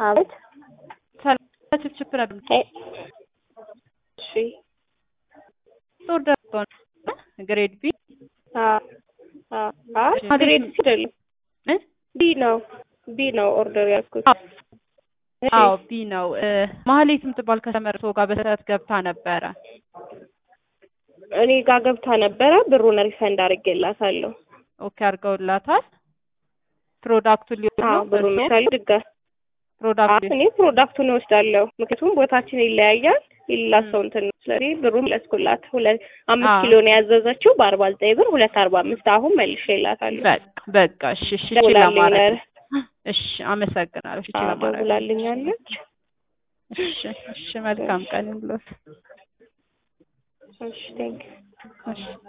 አቤት ሰላም ችፕችፕ ነበር እ- እሺ ኦርደር ግሬድ ቢ አ አ አ ግሬድ ሲ አይደለም እ? ቢ ነው ቢ ነው ኦርደር ያልኩት። እሺ። አዎ ቢ ነው። ማህሌት የምትባል ከሰመርቶ ጋር በሰዓት ገብታ ነበረ። እኔ ጋር ገብታ ነበረ ብሩን ሪፈንድ አድርጌላታለሁ። ኦኬ አድርገውላታል። ፕሮዳክቱን ሊሆን አዎ ነው ብሩን እርስዎ? ይሻል ድጋ ፕሮዳክቱ እኔ ፕሮዳክቱን እወስዳለሁ። ምክንያቱም ቦታችን ይለያያል። የሌላ ሰው እንትን ነው። ስለዚህ ብሩን ለስኩላት ሁለት አምስት አዎ። ኪሎ ነው ያዘዘችው በአርባ ዘጠኝ ብር ሁለት አርባ አምስት አሁን መልሼላታለሁ። በቃ በቃ እሺ እሺ እሺ ደውላልኝ ለማድረግ ነበር። እሺ አመሰግናለሁ። እሺ አዎ ለማድረግ ደውላልኛለች። እሺ እሺ መልካም ቀን ይሁንልዎት። እሺ ቴንክ እሺ